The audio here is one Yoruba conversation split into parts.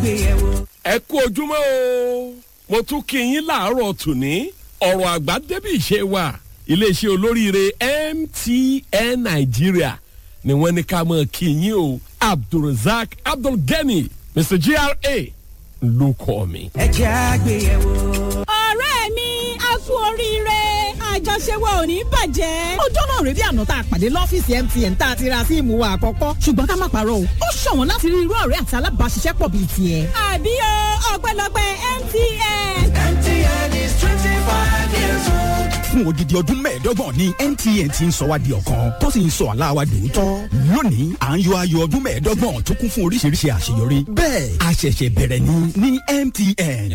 àgbéyẹ̀wò. ẹ kú ojúmọ́ o mo tún kí yín láàárọ̀ tòní ọ̀rọ̀ àgbà débì ìṣe wa iléeṣẹ́ olóríire mtn nàìjíríà ni wọ́n ní ká mọ̀ kí yín o abdulrasaq abdulgani mr gra ló kọ́ mi. ẹ jẹ́ àgbéyẹ̀wò. ọ̀rẹ́ mi a kú oríire àjọṣe wa ò ní bàjẹ́. ọjọ́ náà rèé bí àná tá a pàdé lọ́fíìsì mtn tá a ti ra síìmù wa àkọ́kọ́ ṣùgbọ́n ká má parọ́ o ó ṣọ̀wọ́n láti rí irú ọ̀rẹ́ àti alábàáṣiṣẹ́pọ̀ bíi tiẹ̀. àbí o ọpẹ́lọpẹ́ mtn. mtn is twenty five years old. fún odidi ọdún mẹ́ẹ̀ẹ́dọ́gbọ̀n ní mtn ti ń sọ wá di ọ̀kan tó sì ń sọ àlá wa dòótọ́. lónìí à ń yọ ayọ̀ ọdún mẹ́ẹ̀ẹ́dọ́gbọ̀n tó kún fún oríṣiríṣi àṣeyọrí. bẹ́ẹ̀ a ṣẹ̀ṣẹ̀ bẹ̀rẹ̀ ni ní mtn.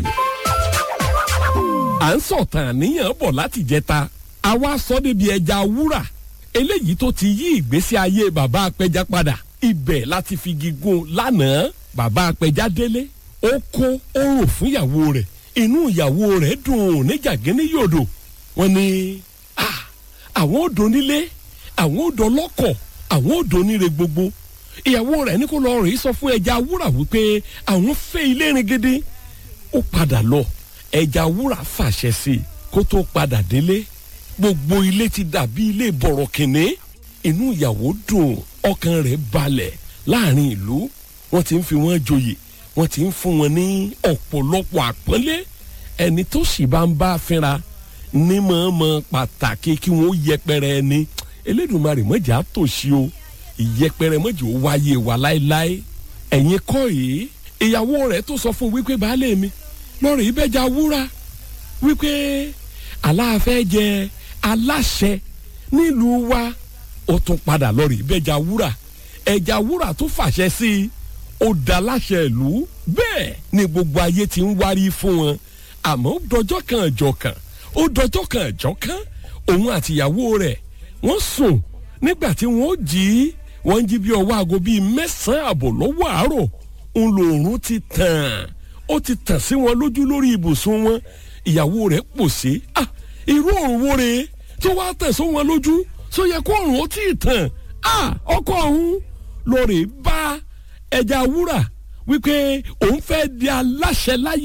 à ń sọ̀tàn àníyàn bọ̀ láti jẹta àwa sọ débi ẹja wúrà eléyìí tó ti yí ìgbésí ayé bàbá apẹja padà ibẹ̀ láti fi gígùn lánàá bàbá apẹja délé ó kó ó rò fún ìyàwó rẹ̀ inú ìyàwó rẹ̀ dùn níjàgínní yòdò wọn ni "Ah, àwọn ò donílé àwọn ò dọlọ́kọ̀ àwọn ò doníre gbogbo ìyàwó rẹ̀ ní kó lọ rèé sọ fún ẹja wúrà wípé àwọn fẹ́ ilé ringidi ó padà lọ ẹja wúrà fàṣẹ sí i kó tó padà délé gbogbo ilé ti dàbí ilé bọ̀rọ̀ kìnní inú ìyàwó dùn ọkàn rẹ̀ balẹ̀ láàrin ìlú wọ́n ti ń fi wọ́n joyè wọ́n ti ń fún wọn ní ọ̀pọ̀lọpọ̀ àpọ́nlé ẹni tó sì bá ń bá fínra ní mọ̀ọ́mọ̀ pàtàkì kí wọ́n yẹpẹrẹ ẹni elédùnmarè mọ̀jà tòṣì o ìyẹpẹrẹ mọ̀jà ó wáyé wa láéláé ẹ̀yin kọ́ yìí ìyàwó rẹ̀ tó sọ fún wípé baálé mi lọ́rọ̀ ìbẹ́jà wúrà wípé aláàfẹ́ jẹ aláṣẹ nílùú wa ó tún padà lọ́rọ̀ ìbẹ́jà wúrà ẹja wúrà tó fàṣẹ sí i ó da láṣẹ ìlú bẹ́ẹ̀ ni gbogbo ayé ti ń wárí fún wọn àmọ́ ó dọjọ́ kan ọjọ́ kan ó dọjọ́ kan ọjọ́ kan òun àtìyàwó rẹ̀ wọ́n sùn nígbà tí wọ́n jí wọ́n jí bí ọwọ́ aago bíi mẹ́sàn-án àbọ̀ lọ́wọ́ àárọ̀ ń lo òórùn ti tàn ó ti tàn sí wọn lójú lórí ibùsùn wọn ìyàwó rẹ̀ pòṣé ah irú òórùn wo rèé tó wá tàn sí wọn lójú tó yẹ kó òórùn ó tì í tàn ah ọkọ ọ̀hún lórí bá ẹja wúrà wípé òun fẹ́ di aláṣẹ láyé